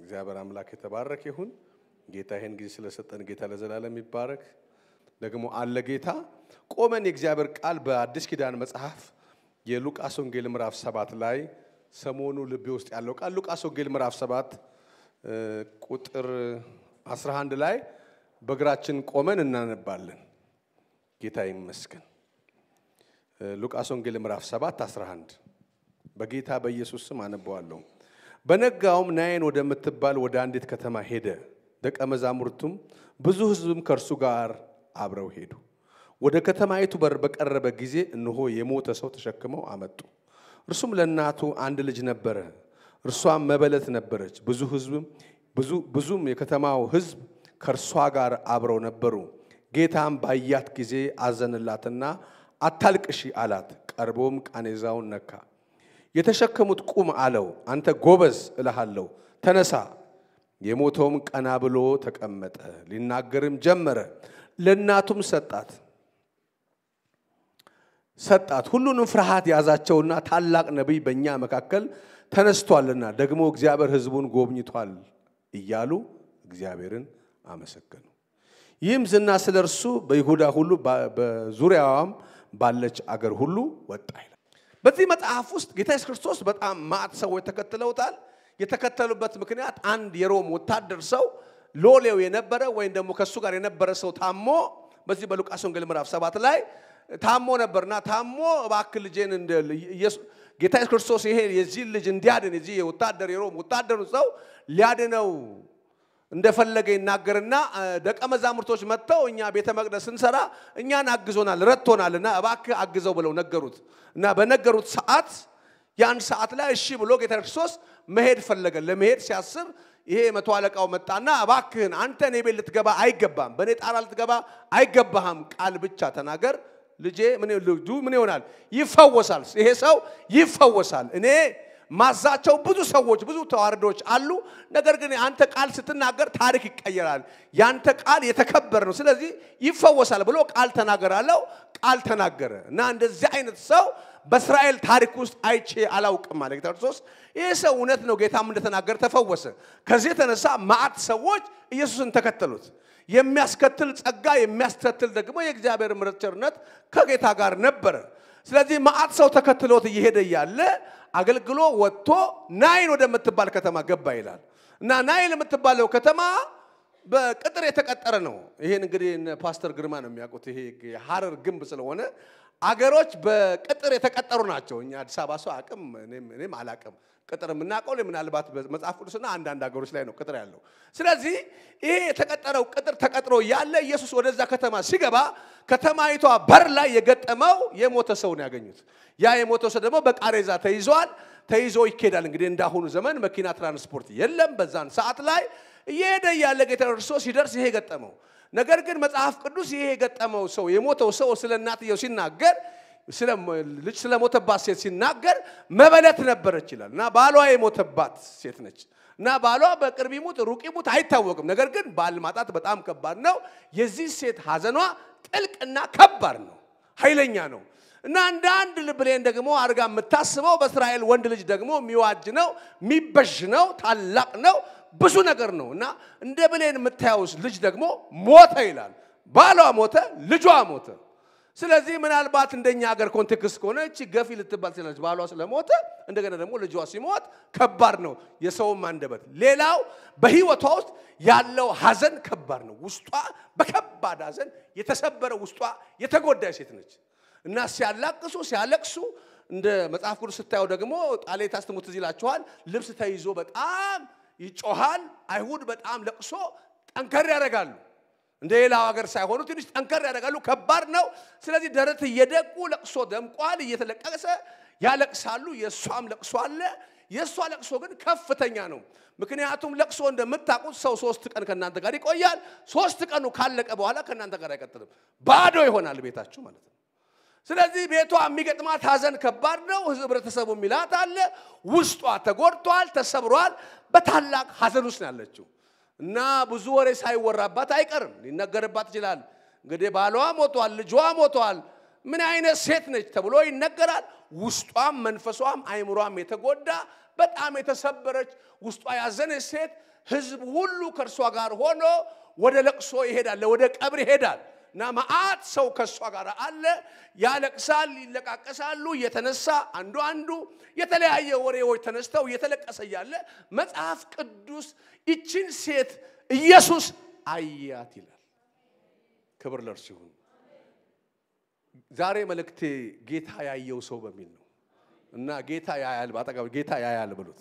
እግዚአብሔር አምላክ የተባረከ ይሁን። ጌታ ይህን ጊዜ ስለሰጠን ጌታ ለዘላለም ይባረክ። ደግሞ አለ ጌታ ቆመን የእግዚአብሔር ቃል በአዲስ ኪዳን መጽሐፍ የሉቃስ ወንጌል ምዕራፍ ሰባት ላይ ሰሞኑ ልቤ ውስጥ ያለው ቃል ሉቃስ ወንጌል ምዕራፍ ሰባት ቁጥር 11 ላይ በእግራችን ቆመን እናነባለን። ጌታ ይመስገን። ሉቃስ ወንጌል ምዕራፍ 7 11 በጌታ በኢየሱስ ስም አነበዋለሁ። በነጋውም ናይን ወደምትባል ወደ አንዲት ከተማ ሄደ። ደቀ መዛሙርቱም ብዙ ሕዝብም ከእርሱ ጋር አብረው ሄዱ። ወደ ከተማይቱ በር በቀረበ ጊዜ እነሆ የሞተ ሰው ተሸክመው አመጡ። እርሱም ለእናቱ አንድ ልጅ ነበረ፣ እርሷም መበለት ነበረች። ብዙ ሕዝብም ብዙም የከተማው ሕዝብ ከእርሷ ጋር አብረው ነበሩ። ጌታም ባያት ጊዜ አዘንላትና አታልቅሺ አላት። ቀርቦም ቃኔዛውን ነካ። የተሸከሙት ቁም አለው። አንተ ጎበዝ እልሃለሁ ተነሳ። የሞተውም ቀና ብሎ ተቀመጠ፣ ሊናገርም ጀመረ። ለእናቱም ሰጣት ሰጣት። ሁሉንም ፍርሃት ያዛቸውና ታላቅ ነቢይ በእኛ መካከል ተነስቷልና ደግሞ እግዚአብሔር ሕዝቡን ጎብኝቷል እያሉ እግዚአብሔርን አመሰገኑ። ይህም ዝና ስለ እርሱ በይሁዳ ሁሉ በዙሪያዋም ባለች አገር ሁሉ ወጣ ይላል። በዚህ መጽሐፍ ውስጥ ጌታ ኢየሱስ ክርስቶስ በጣም ማዕት ሰዎች ተከትለውታል። የተከተሉበት ምክንያት አንድ የሮም ወታደር ሰው ሎሌው የነበረ ወይም ደግሞ ከእሱ ጋር የነበረ ሰው ታሞ በዚህ በሉቃስ ወንጌል ምዕራፍ ሰባት ላይ ታሞ ነበርና ታሞ እባክህ ልጄን ጌታ ኢየሱስ ክርስቶስ ይሄ የዚህን ልጅ እንዲያድን የዚህ የወታደር የሮም ወታደሩ ሰው ሊያድነው እንደፈለገ ይናገርና ደቀ መዛሙርቶች መጥተው እኛ ቤተ መቅደስ ስንሰራ እኛን አግዞናል ረድቶናልና እባክህ አግዘው ብለው ነገሩት እና በነገሩት ሰዓት ያን ሰዓት ላይ እሺ ብሎ ጌታ ክርስቶስ መሄድ ፈለገ። ለመሄድ ሲያስብ ይሄ መቶ አለቃው መጣና እባክህን አንተ እኔ ቤት ልትገባ አይገባም፣ በእኔ ጣራ ልትገባ አይገባህም፣ ቃል ብቻ ተናገር ልጄ ልጁ ምን ይሆናል? ይፈወሳል። ይሄ ሰው ይፈወሳል። እኔ ማዛቸው ብዙ ሰዎች ብዙ ተዋርዶች አሉ። ነገር ግን አንተ ቃል ስትናገር ታሪክ ይቀየራል። ያንተ ቃል የተከበረ ነው። ስለዚህ ይፈወሳል ብሎ ቃል ተናገር አለው። ቃል ተናገረ እና እንደዚህ አይነት ሰው በእስራኤል ታሪክ ውስጥ አይቼ አላውቅም አለ ጌታ ክርስቶስ። ይህ ሰው እውነት ነው፣ ጌታም እንደተናገረ ተፈወሰ። ከዚህ የተነሳ ማዕት ሰዎች ኢየሱስን ተከተሉት። የሚያስከትል ጸጋ የሚያስከትል ደግሞ የእግዚአብሔር ምሕረት ቸርነት ከጌታ ጋር ነበረ። ስለዚህ ማዕት ሰው ተከትሎት እየሄደ እያለ አገልግሎ ወጥቶ ናይን ወደምትባል ከተማ ገባ ይላል እና ናይን የምትባለው ከተማ በቅጥር የተቀጠረ ነው። ይሄን እንግዲህ ፓስተር ግርማ ነው የሚያውቁት። ይሄ የሐረር ግንብ ስለሆነ አገሮች በቅጥር የተቀጠሩ ናቸው። እኛ አዲስ አበባ ሰው አቅም እኔም አላቅም። ቅጥር የምናውቀው ምናልባት መጽሐፍ ቅዱስና አንዳንድ ሀገሮች ላይ ነው ቅጥር ያለው። ስለዚህ ይሄ የተቀጠረው ቅጥር ተቀጥሮ ያለ ኢየሱስ ወደዛ ከተማ ሲገባ ከተማይቷ በር ላይ የገጠመው የሞተ ሰው ነው ያገኙት። ያ የሞተ ሰው ደግሞ በቃሬዛ ተይዟል። ተይዞ ይኬዳል። እንግዲህ እንዳሁኑ ዘመን መኪና ትራንስፖርት የለም። በዛን ሰዓት ላይ እየሄደ ያለ ጌታ ክርስቶስ ሲደርስ ይሄ ገጠመው። ነገር ግን መጽሐፍ ቅዱስ ይሄ የገጠመው ሰው የሞተው ሰው ስለ እናትየው ሲናገር ልጅ ስለሞተባት ሴት ሲናገር መበለት ነበረች ይላል እና ባሏ የሞተባት ሴት ነች እና ባሏ በቅርብ ይሙት ሩቅ ይሙት አይታወቅም። ነገር ግን ባል ማጣት በጣም ከባድ ነው። የዚህ ሴት ሐዘኗ ጥልቅና ከባድ ነው፣ ኃይለኛ ነው እና እንደ አንድ ብሌን ደግሞ አድርጋ የምታስበው በእስራኤል ወንድ ልጅ ደግሞ የሚዋጅ ነው፣ የሚበዥ ነው፣ ታላቅ ነው፣ ብዙ ነገር ነው እና እንደ ብሌን የምታየውስ ልጅ ደግሞ ሞተ ይላል። ባሏ ሞተ፣ ልጇ ሞተ። ስለዚህ ምናልባት እንደኛ ሀገር ኮንቴክስት ከሆነ እቺ ገፊ ልትባል ትችላለች። ባሏ ስለሞተ እንደገና ደግሞ ልጇ ሲሞት ከባድ ነው የሰውም አንደበት። ሌላው በህይወቷ ውስጥ ያለው ሀዘን ከባድ ነው። ውስጧ በከባድ ሀዘን የተሰበረ ውስጧ የተጎዳ ሴት ነች እና ሲያላቅሱ ሲያለቅሱ እንደ መጽሐፍ ቅዱስ ስታየው ደግሞ ጣሌታ ስትሞት ትዝ ይላችኋል። ልብስ ተይዞ በጣም ይጮሃል። አይሁድ በጣም ለቅሶ ጠንከር ያደርጋሉ። እንደ ሌላው ሀገር ሳይሆኑ ትንሽ ጠንከር ያደርጋሉ። ከባድ ነው። ስለዚህ ደረት እየደቁ ለቅሶ ደምቋል። እየተለቀሰ ያለቅሳሉ። የእሷም ለቅሶ አለ። የእሷ ለቅሶ ግን ከፍተኛ ነው። ምክንያቱም ለቅሶ እንደምታውቁት ሰው ሶስት ቀን ከእናንተ ጋር ይቆያል። ሶስት ቀኑ ካለቀ በኋላ ከእናንተ ጋር አይቀጥልም። ባዶ ይሆናል ቤታችሁ ማለት ነው። ስለዚህ ቤቷ የሚገጥማት ሀዘን ከባድ ነው። ህብረተሰቡ የሚላት አለ። ውስጧ ተጎድቷል፣ ተሰብሯል። በታላቅ ሀዘን ውስጥ ነው ያለችው እና ብዙ ወሬ ሳይወራባት አይቀርም። ሊነገርባት ይችላል። እንግዲህ ባሏ ሞቷል፣ ልጇ ሞቷል፣ ምን አይነት ሴት ነች ተብሎ ይነገራል። ውስጧም መንፈሷም አይምሯም የተጎዳ በጣም የተሰበረች ውስጧ ያዘነች ሴት ህዝብ ሁሉ ከእርሷ ጋር ሆኖ ወደ ለቅሶ ይሄዳል፣ ወደ ቀብር ይሄዳል እና መዓት ሰው ከእሷ ጋር አለ። ያለቅሳል፣ ይለቃቀሳሉ። እየተነሳ አንዱ አንዱ የተለያየ ወሬዎች ተነስተው እየተለቀሰ እያለ መጽሐፍ ቅዱስ ይችን ሴት ኢየሱስ አያት ይላል። ክብር ለእርሱ ይሁን። ዛሬ መልእክቴ ጌታ ያየው ሰው በሚል ነው እና ጌታ ያያል፣ በአጠገብ ጌታ ያያል ብሉት።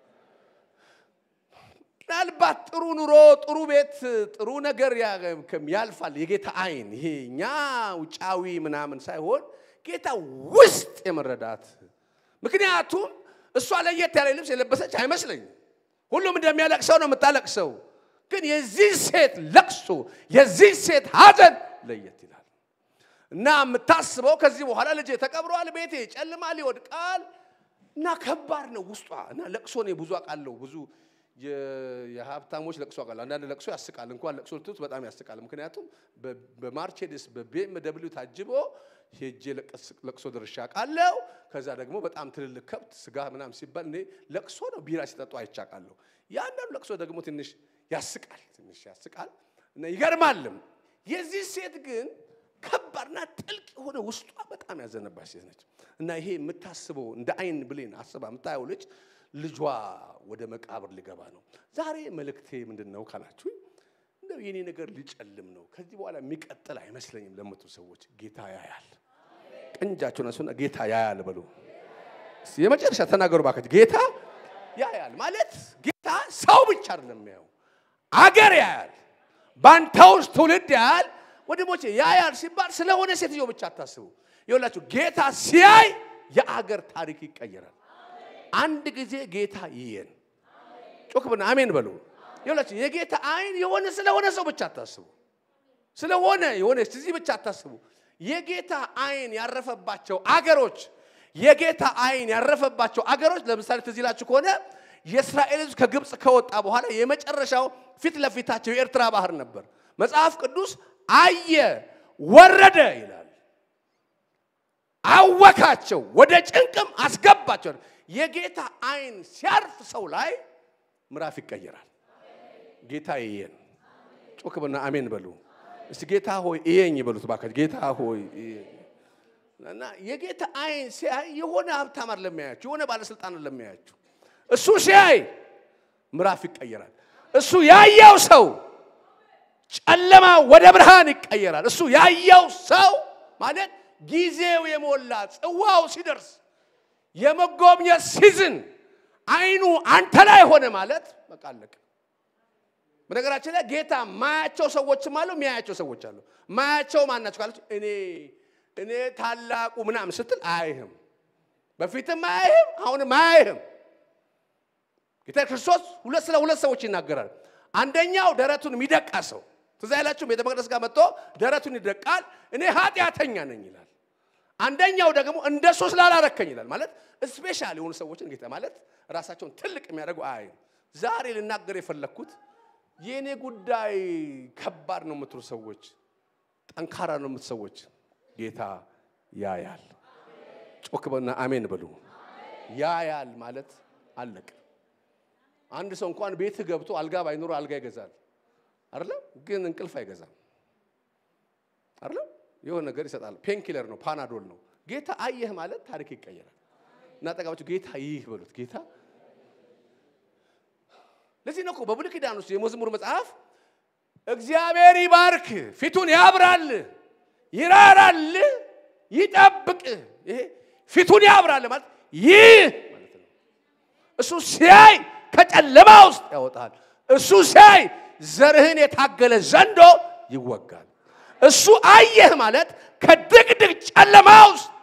ምናልባት ጥሩ ኑሮ፣ ጥሩ ቤት፣ ጥሩ ነገር ያልፋል። የጌታ አይን ይሄ እኛ ውጫዊ ምናምን ሳይሆን ጌታ ውስጥ የመረዳት ምክንያቱም እሷ ለየት ያለ ልብስ የለበሰች አይመስለኝም። ሁሉም እንደሚያለቅሰው ነው የምታለቅሰው። ግን የዚህ ሴት ለቅሶ የዚህ ሴት ሐዘን ለየት ይላል እና የምታስበው ከዚህ በኋላ ልጄ ተቀብሯል፣ ቤቴ ጨልማል፣ ይወድቃል እና ከባድ ነው ውስጧ እና ለቅሶ እኔ ብዙ አውቃለሁ ብዙ የሀብታሞች ለቅሶ አውቃለሁ። አንዳንድ ለቅሶ ያስቃል። እንኳን ለቅሶ ልትሉት በጣም ያስቃል። ምክንያቱም በማርቼዲስ በቤም ደብሊው ታጅቦ ሄጄ ለቅሶ ድርሻ አውቃለሁ። ከዛ ደግሞ በጣም ትልልቅ ከብት ስጋ ምናምን ሲባል እኔ ለቅሶ ነው ቢራ ሲጠጡ አይቻቃለሁ። የአንዳንዱ ለቅሶ ደግሞ ትንሽ ያስቃል፣ ትንሽ ያስቃል እና ይገርማልም። የዚህ ሴት ግን ከባድና ጥልቅ የሆነ ውስጧ በጣም ያዘነባች ሴት ነች እና ይሄ የምታስበው እንደ አይን ብሌን አስባ የምታየው ልጅ ልጇ ወደ መቃብር ሊገባ ነው። ዛሬ መልእክቴ ምንድን ነው ካላችሁ፣ እንደው የኔ ነገር ሊጨልም ነው፣ ከዚህ በኋላ የሚቀጥል አይመስለኝም ለምትሉ ሰዎች ጌታ ያያል። ቀንጃችሁን አንሱና ጌታ ያያል በሉ። የመጨረሻ ተናገሩ ባካችሁ። ጌታ ያያል ማለት ጌታ ሰው ብቻ አይደለም የሚያየው፣ አገር ያያል፣ ባንተ ውስጥ ትውልድ ያያል። ወንድሞቼ ያያል ሲባል ስለሆነ ሴትዮ ብቻ አታስቡ። ይኸውላችሁ ጌታ ሲያይ የአገር ታሪክ ይቀየራል። አንድ ጊዜ ጌታ ይየን ጮክ ብና አሜን በሉ። ይኸውላችሁ የጌታ አይን የሆነ ስለሆነ ሰው ብቻ አታስቡ። ስለሆነ የሆነ እዚህ ብቻ አታስቡ። የጌታ አይን ያረፈባቸው አገሮች የጌታ አይን ያረፈባቸው አገሮች ለምሳሌ ትዝ ይላችሁ ከሆነ የእስራኤል ሕዝብ ከግብፅ ከወጣ በኋላ የመጨረሻው ፊት ለፊታቸው የኤርትራ ባህር ነበር። መጽሐፍ ቅዱስ አየ ወረደ ይላል። አወካቸው፣ ወደ ጭንቅም አስገባቸው። የጌታ አይን ሲያርፍ ሰው ላይ ምዕራፍ ይቀየራል። ጌታ ይየን ጮክ ብና አሜን በሉ እስቲ። ጌታ ሆይ እየኝ በሉት ባካችሁ። ጌታ ሆይ እና የጌታ አይን ሲያይ የሆነ ሀብታም ለሚያያችሁ የሆነ ባለስልጣን ለሚያያችሁ እሱ ሲያይ ምዕራፍ ይቀየራል። እሱ ያየው ሰው ጨለማ ወደ ብርሃን ይቀየራል። እሱ ያየው ሰው ማለት ጊዜው የሞላ ጽዋው ሲደርስ የመጎብኘት ሲዝን አይኑ አንተ ላይ ሆነ ማለት በቃ አለቀ። በነገራችን ላይ ጌታ ማያቸው ሰዎችም አሉ፣ የሚያያቸው ሰዎች አሉ። ማያቸው ማናቸው ካለች እኔ እኔ ታላቁ ምናምን ስትል አያይህም፣ በፊትም አያይህም፣ አሁንም አያይህም። ጌታ ክርስቶስ ሁለት ስለ ሁለት ሰዎች ይናገራል። አንደኛው ደረቱን የሚደቃ ሰው ትዝ አይላችሁ? ቤተ መቅደስ ጋር መጥቶ ደረቱን ይደቃል፣ እኔ ኃጢአተኛ ነኝ ይላል። አንደኛው ደግሞ እንደሱ ስላላረከኝ ይላል። ማለት ስፔሻል የሆኑ ሰዎችን ጌታ ማለት ራሳቸውን ትልቅ የሚያደርጉ አያይም። ዛሬ ልናገር የፈለግኩት የእኔ ጉዳይ ከባድ ነው የምትሉ ሰዎች፣ ጠንካራ ነው የምትሉ ሰዎች ጌታ ያያል። ጮክ በና አሜን በሉ። ያያል ማለት አለቅ። አንድ ሰው እንኳን ቤት ገብቶ አልጋ ባይኖሩ አልጋ ይገዛል አይደለም፣ ግን እንቅልፍ አይገዛም አይደለም። የሆነ ነገር ይሰጣል። ፔንኪለር ነው፣ ፓናዶል ነው። ጌታ አየህ ማለት ታሪክ ይቀየራል። እና ጠቃባችሁ ጌታ ይህ በሉት ጌታ ለዚህ ነው እኮ በብሉይ ኪዳን ውስጥ የመዝሙር መጽሐፍ እግዚአብሔር ይባርክ፣ ፊቱን ያብራል፣ ይራራል፣ ይጠብቅ። ይሄ ፊቱን ያብራል ማለት ይህ ማለት ነው። እሱ ሲያይ ከጨለማ ውስጥ ያወጣል። እሱ ሲያይ ዘርህን የታገለ ዘንዶ ይወጋል። እሱ አየህ ማለት ከድቅድቅ ጨለማ ውስጥ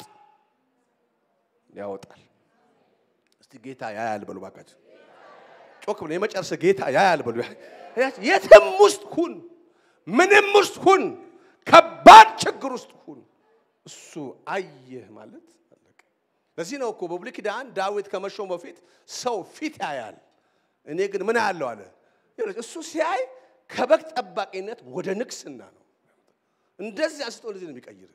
ያወጣል። እስቲ ጌታ ያያል በሉ ባካችሁ። ጮክ ብሎ የመጨረሰ ጌታ ያያል በሉ። የትም ውስጥ ሁን፣ ምንም ውስጥ ሁን፣ ከባድ ችግር ውስጥ ሁን፣ እሱ አየህ ማለት አለቀ። ለዚህ ነው እኮ በብሉይ ኪዳን ዳዊት ከመሾም በፊት ሰው ፊት ያያል፣ እኔ ግን ምን ያለው አለ። እሱ ሲያይ ከበግ ጠባቂነት ወደ ንግስና ነው። እንደዚህ አንስቶ እንደዚህ ነው የሚቀይር።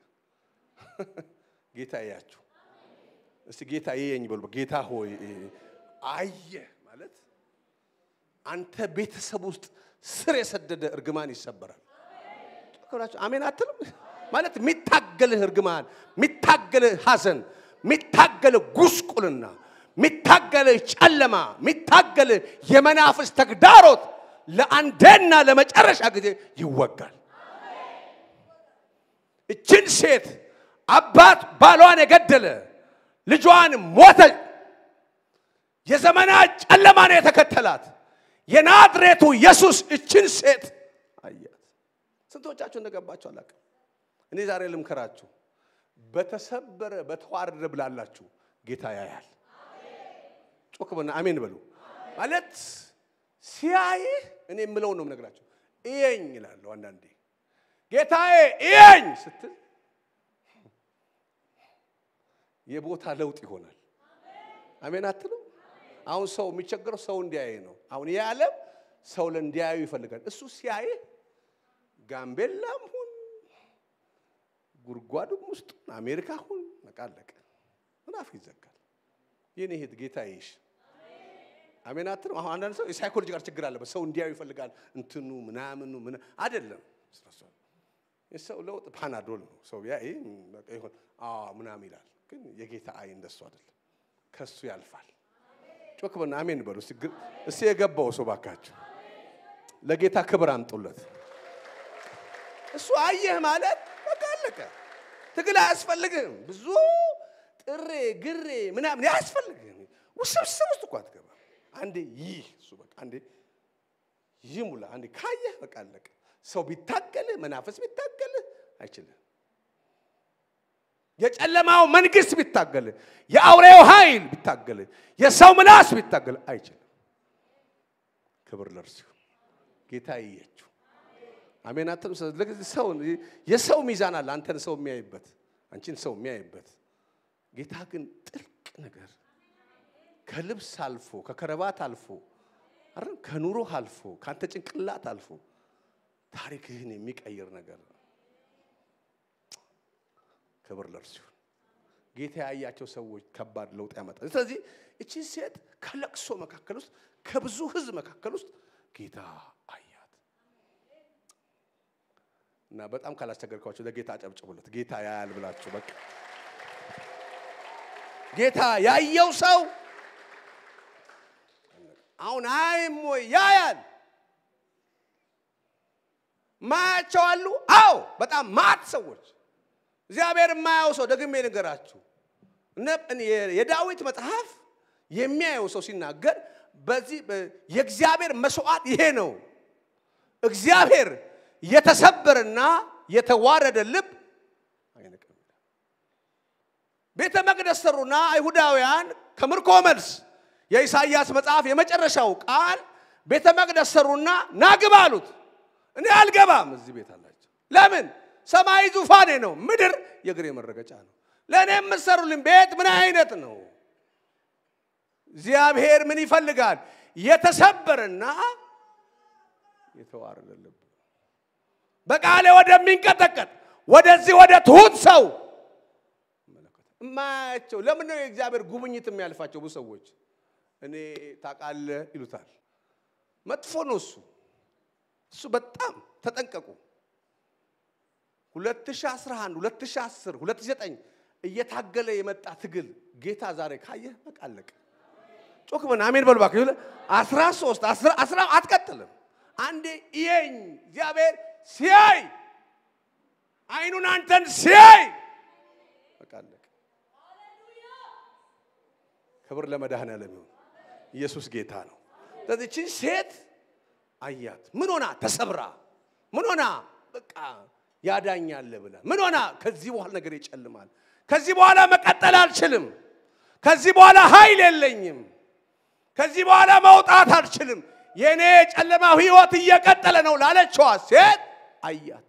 ጌታ ያያችሁ እስቲ ጌታ ይየኝ በሉ። ጌታ ሆይ አየህ ማለት አንተ ቤተሰብ ውስጥ ስር የሰደደ እርግማን ይሰበራል። ክብራችሁ አሜን አትልም? ማለት የሚታገልህ እርግማን፣ የሚታገልህ ሐዘን፣ የሚታገልህ ጉስቁልና፣ የሚታገልህ ጨለማ፣ የሚታገልህ የመናፍስ ተግዳሮት ለአንዴና ለመጨረሻ ጊዜ ይወጋል። እችን ሴት አባት ባሏን የገደለ ልጇን ሞተ። የዘመናት ጨለማ ነው የተከተላት። የናዝሬቱ ኢየሱስ እችን ሴት አያት። ስንቶቻችሁ እንደገባችሁ አላውቅም። እኔ ዛሬ ልምከራችሁ፣ በተሰበረ በተዋረደ ብላላችሁ ጌታ ያያል። ጮክ በና አሜን በሉ። ማለት ሲያይህ እኔ የምለውን ነው የምነግራችሁ። እየኝ ይላለሁ አንዳንዴ ጌታዬ እየኝ ስትል የቦታ ለውጥ ይሆናል። አሜን አትሉም? አሁን ሰው የሚቸገረው ሰው እንዲያይ ነው። አሁን ይህ ዓለም ሰው እንዲያዩ ይፈልጋል። እሱ ሲያይ ጋምቤላም ሁን ጉድጓዱም ውስጥ አሜሪካ ሁን መቃለቅ ምናፍ ይዘጋል። ይህን ይሄት ጌታ ይሽ አሜን አትልም? አሁን አንዳንድ ሰው የሳይኮሎጂ ጋር ችግር አለበት። ሰው እንዲያዩ ይፈልጋል። እንትኑ ምናምኑ ምና አይደለም የሰው ለውጥ ፓናዶል ነው። ሰው ያ ይሆን ምናምን ይላል። ግን የጌታ አይ እንደሱ አይደለም። ከሱ ያልፋል። ጮክ በና አሜን በሉ እስቲ። የገባው ሰው ባካችሁ ለጌታ ክብር አምጡለት። እሱ አየህ ማለት በቃ አለቀ። ትግል አያስፈልግም። ብዙ ጥሬ ግሬ ምናምን አያስፈልግም። ውስብስብ ውስጥ እኮ አትገባም። አንዴ ይህ እሱ በቃ አንዴ ይሙላ። አንዴ ካየህ በቃ አለቀ። ሰው ቢታገልህ መናፈስ ቢታገልህ አይችልም። የጨለማው መንግስት ቢታገልህ፣ የአውሬው ኃይል ቢታገልህ፣ የሰው ምላስ ቢታገልህ አይችልም። ክብር ለእርሱ ጌታ ይየችው። አሜን አትም ሰው የሰው ሚዛን አለ። አንተን ሰው የሚያይበት፣ አንቺን ሰው የሚያይበት። ጌታ ግን ጥልቅ ነገር ከልብስ አልፎ ከከረባት አልፎ አይደል ከኑሮ አልፎ ከአንተ ጭንቅላት አልፎ ታሪክህን የሚቀይር ነገር ነው። ክብር ለእርሱ ይሁን። ጌታ ያያቸው ሰዎች ከባድ ለውጥ ያመጣል። ስለዚህ እቺ ሴት ከለቅሶ መካከል ውስጥ ከብዙ ህዝብ መካከል ውስጥ ጌታ አያት እና በጣም ካላስቸገርኳቸው ለጌታ አጨብጭቡለት። ጌታ ያያል ብላችሁ በቃ ጌታ ያየው ሰው አሁን አይም ወይ ያያል ማያቸው አሉ። አዎ በጣም ማት ሰዎች እግዚአብሔር የማያው ሰው ደግሜ ልንገራችሁ፣ የዳዊት መጽሐፍ የሚያየው ሰው ሲናገር በዚህ የእግዚአብሔር መስዋዕት ይሄ ነው። እግዚአብሔር የተሰበረና የተዋረደ ልብ አይነቅም። ቤተ መቅደስ ሰሩና አይሁዳውያን ከምርኮ መልስ የኢሳይያስ መጽሐፍ የመጨረሻው ቃል ቤተ መቅደስ ሰሩና ናግባ አሉት። እኔ አልገባም እዚህ ቤት አላቸው። ለምን? ሰማይ ዙፋኔ ነው፣ ምድር የእግሬ መረገጫ ነው። ለእኔ የምትሰሩልኝ ቤት ምን አይነት ነው? እግዚአብሔር ምን ይፈልጋል? የተሰበረና የተዋረደ ልብ በቃሌ ወደሚንቀጠቀጥ ወደዚህ ወደ ትሁት ሰው እማያቸው። ለምን ነው የእግዚአብሔር ጉብኝት የሚያልፋቸው? ብዙ ሰዎች እኔ ታውቃለህ ይሉታል። መጥፎ ነው እሱ እሱ በጣም ተጠንቀቁ። 2011 2010 2009 እየታገለ የመጣ ትግል ጌታ ዛሬ ካየህ በቃ አለቀ። ጮክ በና አሜን በሉ እባክህ። 13 10 አትቀጥልም። አንዴ እየኝ እግዚአብሔር ሲያይ አይኑን አንተን ሲያይ በቃ አለቀ። ክብር ለመድኃኔዓለም ይሁን። ኢየሱስ ጌታ ነው። ስለዚህ ይህችን ሴት አያት። ምን ሆና ተሰብራ፣ ምን ሆና በቃ ያዳኛል ብላ፣ ምን ሆና ከዚህ በኋላ ነገር ይጨልማል፣ ከዚህ በኋላ መቀጠል አልችልም፣ ከዚህ በኋላ ኃይል የለኝም፣ ከዚህ በኋላ መውጣት አልችልም፣ የእኔ የጨለማው ህይወት እየቀጠለ ነው ላለችዋ ሴት አያት።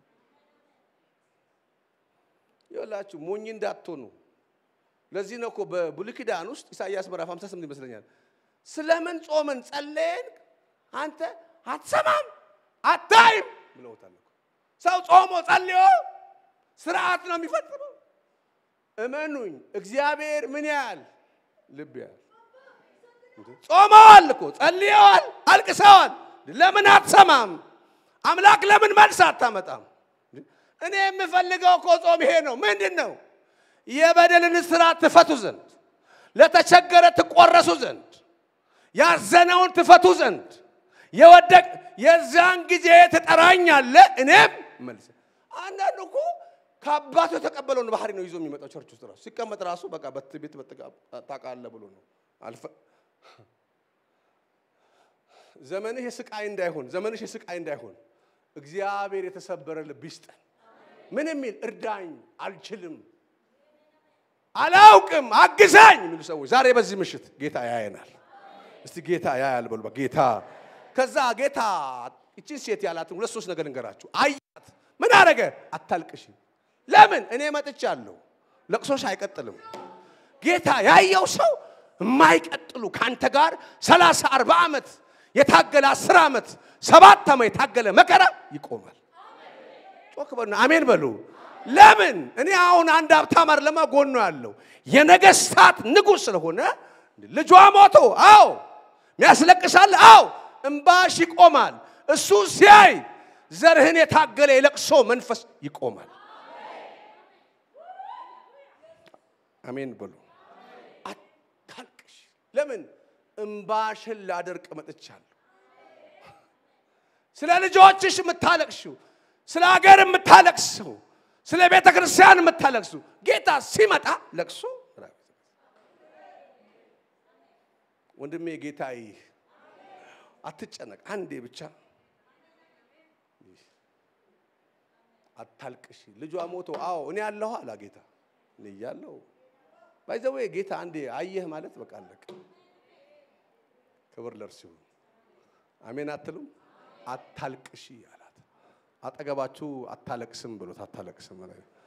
ይኸውላችሁ ሞኝ እንዳትሆኑ። ለዚህ ነው እኮ በብሉይ ኪዳን ውስጥ ኢሳይያስ ምዕራፍ 58 ይመስለኛል ስለምን ጾምን ጸለየን አንተ አትሰማም አታይም ብለውታል። ሰው ጾሞ ጸልዮ ስርዓት ነው የሚፈጽመው። እመኑኝ፣ እግዚአብሔር ምን ያህል ልብ ያህል ጾመዋል እኮ ጸልየዋል፣ አልቅሰዋል። ለምን አትሰማም? አምላክ ለምን መልስ አታመጣም? እኔ የምፈልገው እኮ ጾም ይሄ ነው። ምንድን ነው? የበደልን እስራት ትፈቱ ዘንድ፣ ለተቸገረ ትቆረሱ ዘንድ፣ ያዘነውን ትፈቱ ዘንድ የወደቅ የዛን ጊዜ ትጠራኛለህ፣ እኔም መልስ። አንዳንዱ እኮ ከአባቱ የተቀበለውን ባህሪ ነው ይዞ የሚመጣው ቸርች ውስጥ ራሱ ሲቀመጥ ራሱ በቃ ቤት ታውቃለህ ብሎ ነው አልፈ ዘመንህ የስቃይ እንዳይሆን ዘመንሽ የስቃይ እንዳይሆን እግዚአብሔር የተሰበረ ልብ ይስጠን። ምን የሚል እርዳኝ፣ አልችልም፣ አላውቅም፣ አግዛኝ የሚሉ ሰዎች ዛሬ በዚህ ምሽት ጌታ ያየናል። እስቲ ጌታ ያያል በሉ። ጌታ ከዛ ጌታ እችን ሴት ያላትን ሁለት ሶስት ነገር እንገራችሁ። አያት፣ ምን አረገ? አታልቅሽ። ለምን? እኔ መጥቻለሁ። ለቅሶሽ አይቀጥልም። ጌታ ያየው ሰው የማይቀጥሉ ከአንተ ጋር ሰላሳ አርባ ዓመት የታገለ አስር ዓመት ሰባት ዓመት የታገለ መከራ ይቆማል። ጮክ በሉ አሜን በሉ። ለምን እኔ አሁን አንድ ሀብታም አይደለማ ጎኖ ያለው የነገስታት ንጉሥ ስለሆነ ልጇ ሞቶ፣ አዎ ሚያስለቅሳል፣ አዎ እምባሽ ይቆማል። እሱ ሲያይ ዘርህን የታገለ የለቅሶ መንፈስ ይቆማል። አሜን በሉ። አታልቅሽ። ለምን እምባሽን ላደርቅ መጥቻለሁ። ስለ ልጆችሽ የምታለቅሽው፣ ስለ ሀገር የምታለቅሰው፣ ስለ ቤተ ክርስቲያን የምታለቅሱ ጌታ ሲመጣ ለቅሶ ወንድሜ ጌታ ይህ አትጨነቅ፣ አንዴ ብቻ አታልቅሽ። ልጇ ሞቶ አዎ እኔ ያለሁ አላ ጌታ እኔ እያለሁ ባይዘዌ ጌታ አንዴ አየህ ማለት በቃ አለቀ። ክብር ለእርሱ ይሁን። አሜን አትሉም? አታልቅሺ አላት። አጠገባችሁ አታለቅስም ብሎት አታለቅስም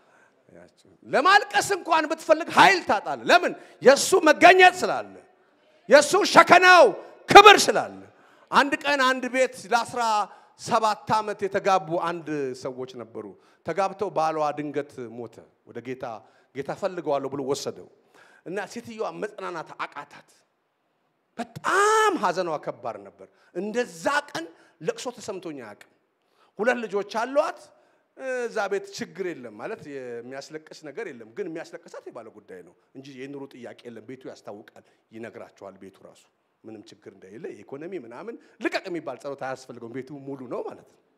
ለማልቀስ እንኳን ብትፈልግ ኃይል ታጣለ። ለምን? የእሱ መገኘት ስላለ፣ የእሱ ሸከናው ክብር ስላለ። አንድ ቀን አንድ ቤት ለአስራ ሰባት ዓመት የተጋቡ አንድ ሰዎች ነበሩ። ተጋብተው ባሏ ድንገት ሞተ። ወደ ጌታ ጌታ ፈልገዋለሁ ብሎ ወሰደው እና ሴትዮዋ መጽናናት አቃታት። በጣም ሐዘኗ ከባድ ነበር። እንደዛ ቀን ለቅሶ ተሰምቶኝ አያውቅም። ሁለት ልጆች አሏት። እዛ ቤት ችግር የለም ማለት የሚያስለቅስ ነገር የለም። ግን የሚያስለቅሳት የባለ ጉዳይ ነው እንጂ የኑሮ ጥያቄ የለም። ቤቱ ያስታውቃል፣ ይነግራቸዋል። ቤቱ ራሱ ምንም ችግር እንደሌለ የኢኮኖሚ ምናምን ልቀቅ የሚባል ጸሎት አያስፈልገውም። ቤቱ ሙሉ ነው ማለት ነው።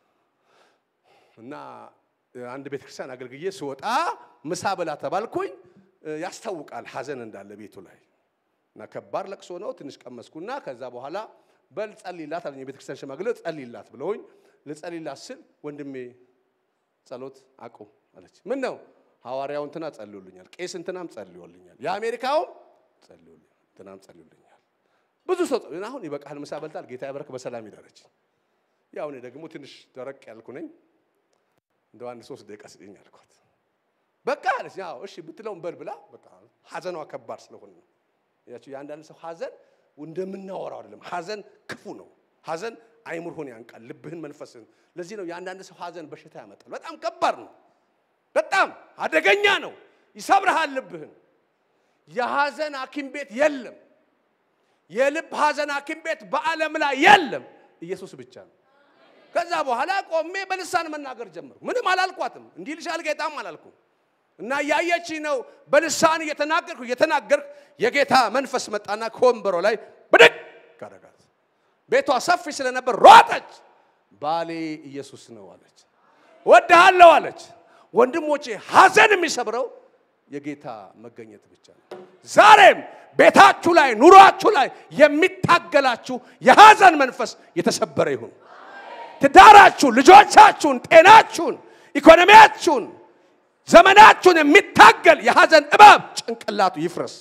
እና አንድ ቤተክርስቲያን አገልግዬ ስወጣ ምሳ በላ ተባልኩኝ። ያስታውቃል ሐዘን እንዳለ ቤቱ ላይ እና ከባድ ለቅሶ ነው። ትንሽ ቀመስኩና ከዛ በኋላ በል ጸልይላት አለኝ። የቤተክርስቲያን ሽማግሌ ጸልይላት ብለውኝ ልጸልይላት ስል ወንድሜ ጸሎት አቁም አለች። ምን ነው ሐዋርያው እንትና ጸልዮልኛል፣ ቄስ እንትናም ጸልዮልኛል፣ የአሜሪካውም ጸልዮልኛል፣ እንትናም ጸልዮልኛል። ብዙ ሰው አሁን ይበቃል፣ ምሳ በልታል፣ ጌታ ያበረክ በሰላም ይደረች። ያው እኔ ደግሞ ትንሽ ደረቅ ያልኩ ነኝ። እንደው አንድ ሶስት ደቂቃ ስጠኝ አልኳት። በቃ አለች። ያው እሺ ብትለውም በል ብላ በቃ ሐዘኗ ከባድ ስለሆነ ነው። ያቸው የአንዳንድ ሰው ሐዘን እንደምናወራው አይደለም። ሐዘን ክፉ ነው። ሐዘን አይምሮህን ያንቃል፣ ልብህን፣ መንፈስህን። ለዚህ ነው የአንዳንድ ሰው ሐዘን በሽታ ያመጣል። በጣም ከባድ ነው። በጣም አደገኛ ነው። ይሰብርሃል ልብህን። የሐዘን ሐኪም ቤት የለም። የልብ ሐዘን ሐኪም ቤት በዓለም ላይ የለም። ኢየሱስ ብቻ ነው። ከዛ በኋላ ቆሜ በልሳን መናገር ጀመርኩ። ምንም አላልኳትም። እንዲህ ልሻል ጌታም አላልኩም። እና እያየች ነው በልሳን እየተናገርኩ እየተናገርኩ የጌታ መንፈስ መጣና ከወንበሮ ላይ ብድግ ካደረጋት። ቤቷ ሰፊ ስለነበር ሮጠች። ባሌ ኢየሱስ ነው አለች። ወድሃለሁ አለች። ወንድሞቼ ሐዘን የሚሰብረው የጌታ መገኘት ብቻ ነው። ዛሬም ቤታችሁ ላይ ኑሯችሁ ላይ የሚታገላችሁ የሐዘን መንፈስ የተሰበረ ይሁን። ትዳራችሁን፣ ልጆቻችሁን፣ ጤናችሁን፣ ኢኮኖሚያችሁን ዘመናችሁን የሚታገል የሐዘን እባብ ጭንቅላቱ ይፍረስ።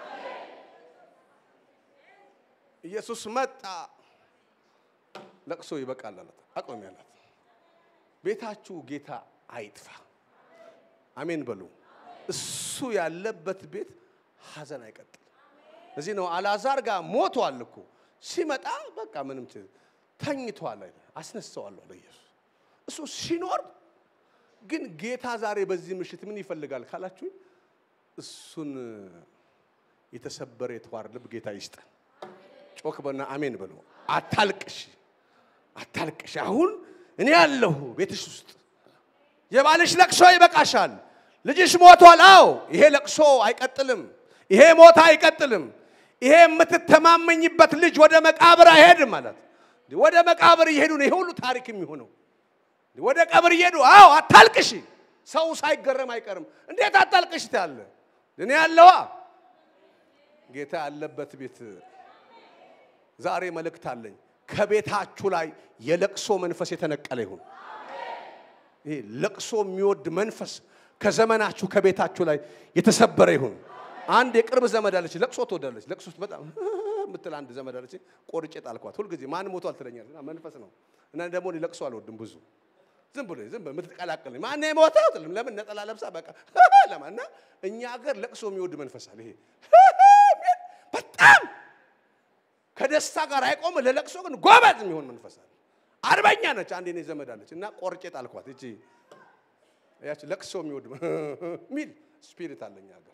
ኢየሱስ መጣ። ለቅሶ ይበቃል አላት። አቆሚ አላት። ቤታችሁ ጌታ አይጥፋ። አሜን በሉ። እሱ ያለበት ቤት ሐዘን አይቀጥል። እዚህ ነው አልዓዛር ጋር ሞቷል እኮ ሲመጣ በቃ ምንም ተኝቷል አይደል? አስነሳዋለሁ አለ ኢየሱስ። እሱ ሲኖር ግን ጌታ ዛሬ በዚህ ምሽት ምን ይፈልጋል ካላችሁ እሱን የተሰበረ የተዋር ልብ ጌታ ይስጠን። ጮክ በና አሜን በሉ። አታልቅሽ፣ አታልቅሽ። አሁን እኔ ያለሁ ቤትሽ ውስጥ የባልሽ ለቅሶ ይበቃሻል። ልጅሽ ሞቷል። አዎ ይሄ ለቅሶ አይቀጥልም። ይሄ ሞታ አይቀጥልም። ይሄ የምትተማመኝበት ልጅ ወደ መቃብር አይሄድም ማለት ወደ መቃብር እየሄዱ ነው። ይሄ ሁሉ ታሪክ የሚሆነው ወደ ቀብር እየሄዱ አዎ፣ አታልቅሽ። ሰው ሳይገረም አይቀርም። እንዴት አታልቅሽ ትያለ? እኔ ያለዋ ጌታ ያለበት ቤት ዛሬ መልእክት አለኝ። ከቤታችሁ ላይ የለቅሶ መንፈስ የተነቀለ ይሁን። ይሄ ለቅሶ የሚወድ መንፈስ ከዘመናችሁ ከቤታችሁ ላይ የተሰበረ ይሁን። አንድ የቅርብ ዘመድ አለች፣ ለቅሶ ትወዳለች። ለቅሶ ውስጥ በጣም የምትል አንድ ዘመድ አለች። ቆርጬ ጣልኳት። ሁልጊዜ ማን ሞቷል ትለኛለች። እና መንፈስ ነው እና ደግሞ እኔ ለቅሶ አልወድም ብዙ ዝም ብሎ ዝም ብሎ የምትቀላቅል ማን የሞተው ትልም ለምን ነጠላ ለብሳ በቃ ለማ እና እኛ ሀገር ለቅሶ የሚወድ መንፈስ አለ። ይሄ በጣም ከደስታ ጋር አይቆም፣ ለለቅሶ ግን ጎበዝ የሚሆን መንፈስ አለ። አርበኛ ነች። አንድ የኔ ዘመድ አለች እና ቆርጬ ጣልኳት። እቺ ያቺ ለቅሶ የሚወድ ሚል ስፒሪት አለኝ ሀገር።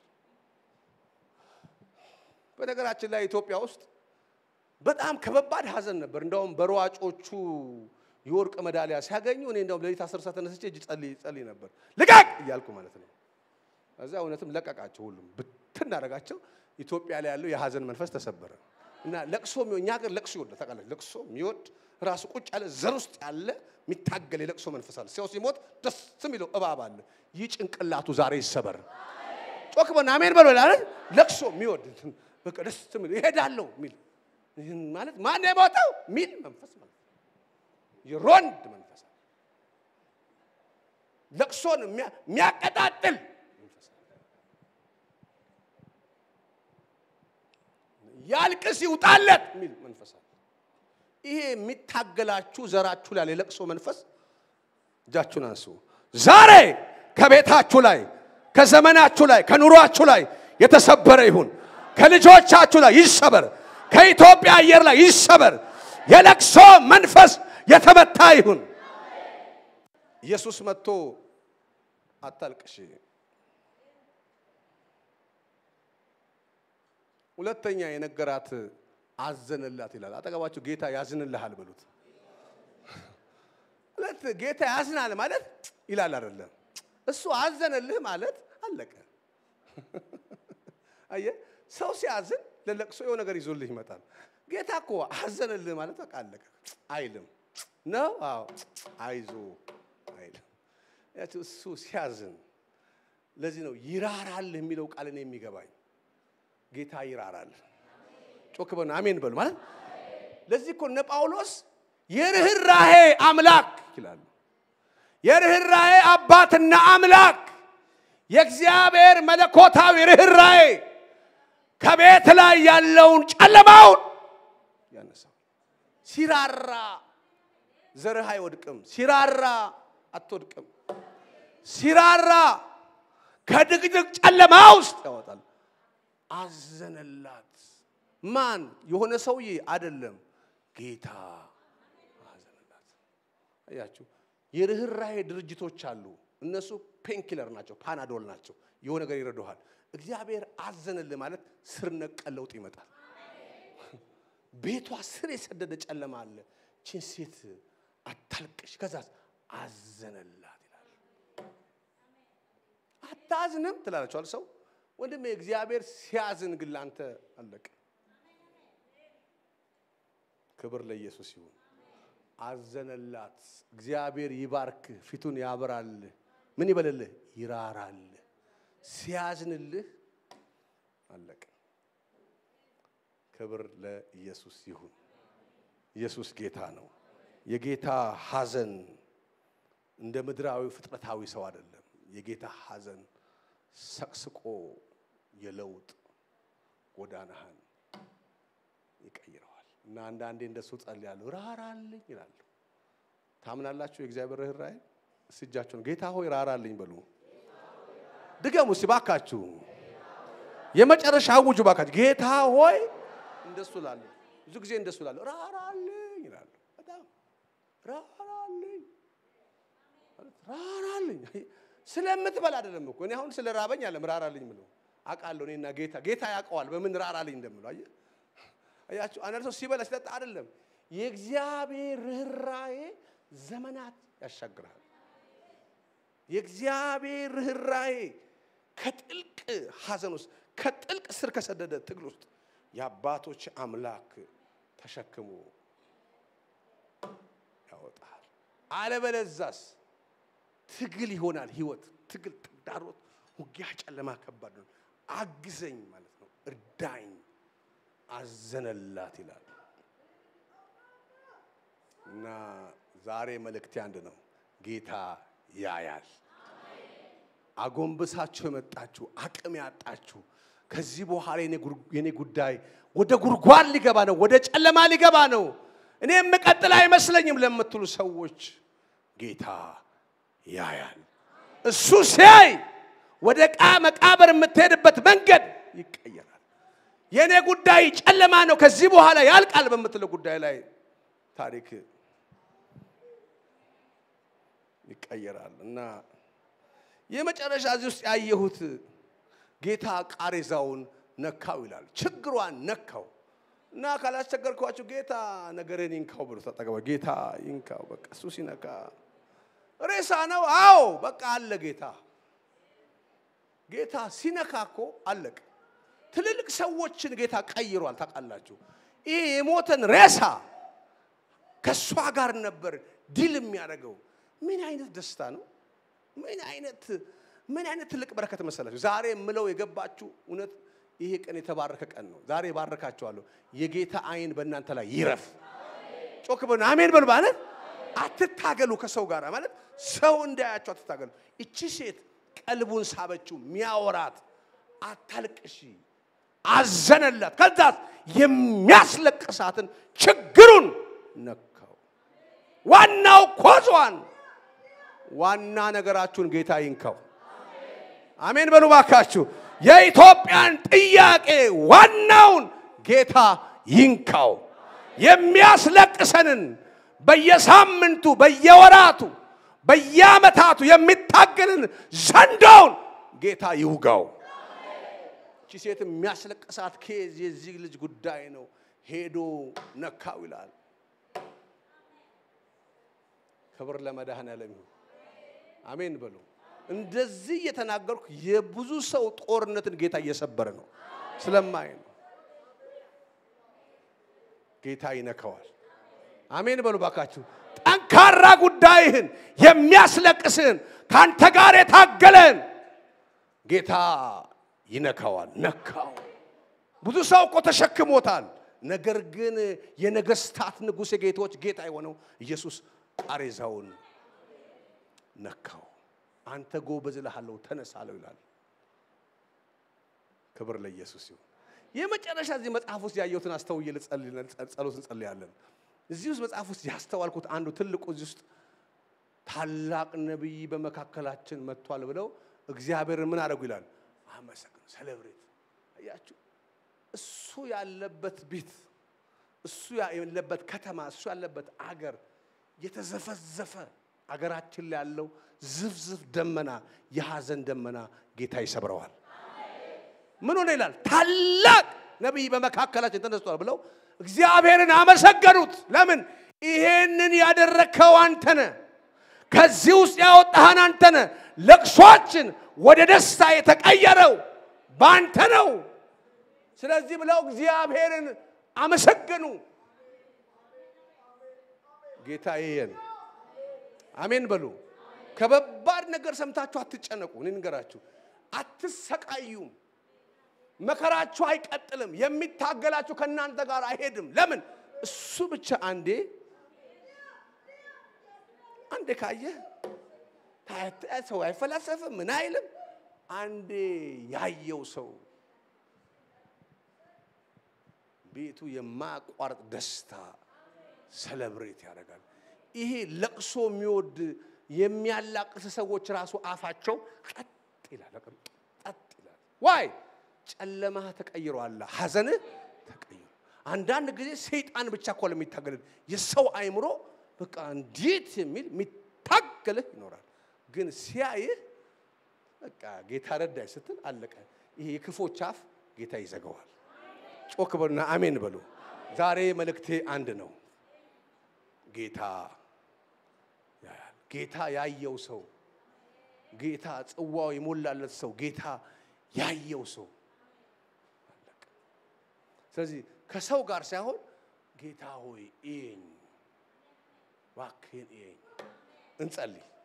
በነገራችን ላይ ኢትዮጵያ ውስጥ በጣም ከበባድ ሀዘን ነበር። እንደውም በሯጮቹ የወርቅ ሜዳሊያ ሲያገኙ እኔ እንደውም ሌሊት አስር ሰዓት ተነስቼ እጅ ጸልይ ጸልይ ነበር ልቀቅ እያልኩ ማለት ነው። እዛ እውነትም ለቀቃቸው፣ ሁሉም ብትን አደረጋቸው። ኢትዮጵያ ላይ ያለው የሀዘን መንፈስ ተሰበረ እና ለቅሶ እኛ ሀገር ለቅሶ ይወዳል ታውቃለች። ለቅሶ የሚወድ ራሱ ቁጭ ያለ ዘር ውስጥ ያለ የሚታገል የለቅሶ መንፈስ አለ። ሰው ሲሞት ደስ የሚለው እባብ አለ። ይህ ጭንቅላቱ ዛሬ ይሰበር። ጮክ በና አሜን በሎ ይላል። ለቅሶ የሚወድ በቃ ደስ የሚለው ይሄዳለሁ የሚል ይህን ማለት ማን የሞተው ሚል መንፈስ ማለት የሮንድ መንፈስ ለቅሶን የሚያቀጣጥል መንፈስ ያልቅስ ይውጣለት የሚል መንፈስ አለ። ይሄ የሚታገላችሁ ዘራችሁ ላይ የለቅሶ መንፈስ እጃችሁን አንሱ። ዛሬ ከቤታችሁ ላይ ከዘመናችሁ ላይ ከኑሯችሁ ላይ የተሰበረ ይሁን። ከልጆቻችሁ ላይ ይሰበር። ከኢትዮጵያ አየር ላይ ይሰበር። የለቅሶ መንፈስ የተመታ ይሁን። ኢየሱስ መጥቶ አታልቅሽ። ሁለተኛ የነገራት አዘንላት ይላል። አጠገባችሁ ጌታ ያዝንልሃል በሉት። ሁለት ጌታ ያዝናል ማለት ይላል አይደለም። እሱ አዘነልህ ማለት አለቀ። አየህ፣ ሰው ሲያዝን ለለቅሶ የሆነ ነገር ይዞልህ ይመጣል። ጌታ እኮ አዘነልህ ማለት በቃ አለቀ አይልም ነው። አዎ አይዞ አይልም። ያቸው እሱ ሲያዝን ለዚህ ነው ይራራል የሚለው ቃል እኔ የሚገባኝ ጌታ ይራራል። ጮክ በሉ አሜን በሉ ማለት ለዚህ እኮ እነ ጳውሎስ የርኅራሄ አምላክ ይላሉ። የርኅራሄ አባትና አምላክ የእግዚአብሔር መለኮታዊ ርኅራሄ ከቤት ላይ ያለውን ጨለማውን ያነሳው። ሲራራ ዘርህ አይወድቅም። ሲራራ አትወድቅም። ሲራራ ከድቅድቅ ጨለማ ውስጥ ያወጣል። አዘነላት። ማን? የሆነ ሰውዬ አይደለም፣ ጌታ አዘነላት። አያችሁ፣ የርኅራሄ ድርጅቶች አሉ። እነሱ ፔንኪለር ናቸው፣ ፓናዶል ናቸው። የሆነ ነገር ይረዱሃል። እግዚአብሔር አዘነልህ ማለት ስር ነቀል ለውጥ ይመጣል። ቤቷ ስር የሰደደ ጨለማ አለ። ችን ሴት አታልቅሽ፣ ከዛ አዘነላት ይላል። አታዝንም ትላላችኋል ሰው ወንድሜ እግዚአብሔር ሲያዝን ግን ላንተ አለቀ። ክብር ለኢየሱስ ይሁን። አዘነላት። እግዚአብሔር ይባርክህ፣ ፊቱን ያብራልህ፣ ምን ይበልልህ? ይራራልህ። ሲያዝንልህ አለቀ። ክብር ለኢየሱስ ይሁን። ኢየሱስ ጌታ ነው። የጌታ ሐዘን እንደ ምድራዊ ፍጥረታዊ ሰው አይደለም። የጌታ ሐዘን ሰቅስቆ የለውጥ ጎዳናህን ይቀይረዋል። እና አንዳንዴ እንደሱ ጸልያለሁ፣ ራራልኝ ይላሉ። ታምናላችሁ? የእግዚአብሔር ርኅራኄ እስቲ እጃችሁን ጌታ ሆይ ራራልኝ በሉ። ድገሙ እስቲ ባካችሁ፣ የመጨረሻ አውጁ ባካችሁ። ጌታ ሆይ እንደሱ ላለ ብዙ ጊዜ እንደሱ ላለ ራራልኝ ይላሉ። በጣም ራራልኝ ራራልኝ ስለምትበላ አይደለም እኮ እኔ አሁን ስለ ራበኝ አለም ራራልኝ ምለው አውቃለሁ። እኔና ጌታ ጌታ ያውቀዋል በምን ራራልኝ እንደምለው። አየህ አያችሁ፣ አንዳንድ ሰው ሲበላ ሲጠጣ አይደለም። የእግዚአብሔር ርኅራዬ ዘመናት ያሻግራል። የእግዚአብሔር ርኅራዬ ከጥልቅ ሐዘን ውስጥ ከጥልቅ ስር ከሰደደ ትግል ውስጥ የአባቶች አምላክ ተሸክሞ ያወጣል። አለበለዛስ ትግል ይሆናል ህይወት። ትግል፣ ተግዳሮት፣ ውጊያ፣ ጨለማ ከባድ ነው። አግዘኝ ማለት ነው። እርዳኝ፣ አዘነላት ይላል እና ዛሬ መልእክቴ አንድ ነው። ጌታ ያያል። አጎንብሳችሁ የመጣችሁ አቅም ያጣችሁ ከዚህ በኋላ የኔ ጉዳይ ወደ ጉድጓድ ሊገባ ነው፣ ወደ ጨለማ ሊገባ ነው፣ እኔ የምቀጥል አይመስለኝም ለምትሉ ሰዎች ጌታ ያያል። እሱ ሲያይ ወደ ቃ መቃብር የምትሄድበት መንገድ ይቀየራል። የእኔ ጉዳይ ጨለማ ነው፣ ከዚህ በኋላ ያልቃል በምትለው ጉዳይ ላይ ታሪክ ይቀየራል እና የመጨረሻ እዚህ ውስጥ ያየሁት ጌታ ቃሬዛውን ነካው ይላል። ችግሯን ነካው እና ካላስቸገርኳችሁ ጌታ ነገርን ይንካው ብሎ ተጠቀመ። ጌታ ይንካው። በቃ እሱ ሲነካ ሬሳ ነው። አዎ በቃ አለ። ጌታ ጌታ ሲነካ እኮ አለቅ። ትልልቅ ሰዎችን ጌታ ቀይሯል። ታውቃላችሁ፣ ይህ የሞተን ሬሳ ከእሷ ጋር ነበር ዲል የሚያደርገው። ምን አይነት ደስታ ነው! ምን አይነት ምን አይነት ትልቅ በረከት መሰላችሁ! ዛሬ የምለው የገባችሁ እውነት ይሄ ቀን የተባረከ ቀን ነው። ዛሬ ባረካችኋለሁ። የጌታ አይን በእናንተ ላይ ይረፍ። ጮክ በሉ አሜን በሉ። ማለት አትታገሉ ከሰው ጋር ማለት ሰው እንዳያችሁ አትታገሉ። እቺ ሴት ቀልቡን ሳበችው። ሚያወራት አታልቅሺ፣ አዘነላት። ከዛ የሚያስለቅሳትን ችግሩን ነካው። ዋናው ኮዟን ዋና ነገራችሁን ጌታ ይንካው። አሜን በሉ ባካችሁ። የኢትዮጵያን ጥያቄ ዋናውን ጌታ ይንካው። የሚያስለቅሰንን በየሳምንቱ በየወራቱ በየዓመታቱ የሚታገልን ዘንዶውን ጌታ ይውጋው። እቺ ሴት የሚያስለቅሳት ኬዝ የዚህ ልጅ ጉዳይ ነው። ሄዶ ነካው ይላል። ክብር ለመድኃኔዓለም ይሁን። አሜን በሉ። እንደዚህ እየተናገርኩ የብዙ ሰው ጦርነትን ጌታ እየሰበረ ነው ስለማይ ነው። ጌታ ይነካዋል። አሜን በሉ ባካችሁ። ጠንካራ ጉዳይህን የሚያስለቅስህን ከአንተ ጋር የታገለን ጌታ ይነካዋል። ነካው። ብዙ ሰው እኮ ተሸክሞታል። ነገር ግን የነገስታት ንጉሥ የጌቶች ጌታ የሆነው ኢየሱስ ቃሬዛውን ነካው። አንተ ጎበዝ እልሃለሁ ተነስ አለው ይላል። ክብር ለኢየሱስ ይሁን። የመጨረሻ እዚህ መጽሐፍ ውስጥ ያየሁትን አስተውዬ ጸሎት እንጸልያለን። እዚህ ውስጥ መጽሐፍ ውስጥ ያስተዋልኩት አንዱ ትልቁ እዚህ ውስጥ ታላቅ ነቢይ በመካከላችን መጥቷል ብለው እግዚአብሔርን ምን አደረጉ ይላል አመሰግኑ፣ ሰለብሬት። አያችሁ እሱ ያለበት ቤት፣ እሱ ያለበት ከተማ፣ እሱ ያለበት አገር የተዘፈዘፈ አገራችን ላይ ያለው ዝፍዝፍ ደመና የሐዘን ደመና ጌታ ይሰብረዋል። ምን ሆነ ይላል? ታላቅ ነቢይ በመካከላችን ተነስቷል ብለው እግዚአብሔርን አመሰገኑት። ለምን? ይሄንን ያደረግከው አንተነ፣ ከዚህ ውስጥ ያወጣህን አንተነ። ለቅሷችን ወደ ደስታ የተቀየረው በአንተ ነው። ስለዚህ ብለው እግዚአብሔርን አመሰገኑ። ጌታ ይየን አሜን በሉ። ከበባድ ነገር ሰምታችሁ አትጨነቁ። እኔ ንገራችሁ፣ አትሰቃዩም። መከራችሁ አይቀጥልም። የሚታገላችሁ ከእናንተ ጋር አይሄድም። ለምን? እሱ ብቻ አንዴ አንዴ ካየ ሰው አይፈላሰፍም፣ ምን አይልም። አንዴ ያየው ሰው ቤቱ የማያቋርጥ ደስታ ሰለብሬት ያደርጋል። ይሄ ለቅሶ የሚወድ የሚያላቅስ ሰዎች ራሱ አፋቸው ቀጥ ይላል፣ ቀጥ ይላል። ዋይ ጨለማህ ተቀይሯል፣ ሐዘንህ ተቀይሮ። አንዳንድ ጊዜ ሰይጣን ብቻ እኮ ለሚታገልህ የሰው አይምሮ በቃ እንዴት የሚል የሚታገልህ ይኖራል። ግን ሲያይህ በቃ ጌታ ረዳይ ስትል አለቀ። ይሄ የክፎች አፍ ጌታ ይዘጋዋል። ጮክ በሉና አሜን በሉ። ዛሬ መልእክቴ አንድ ነው። ጌታ ያያል። ጌታ ያየው ሰው፣ ጌታ ጽዋው የሞላለት ሰው፣ ጌታ ያየው ሰው አለቀ። ስለዚህ ከሰው ጋር ሳይሆን ጌታ ሆይ እየኝ፣ እባክህን እየኝ። እንጸልይ።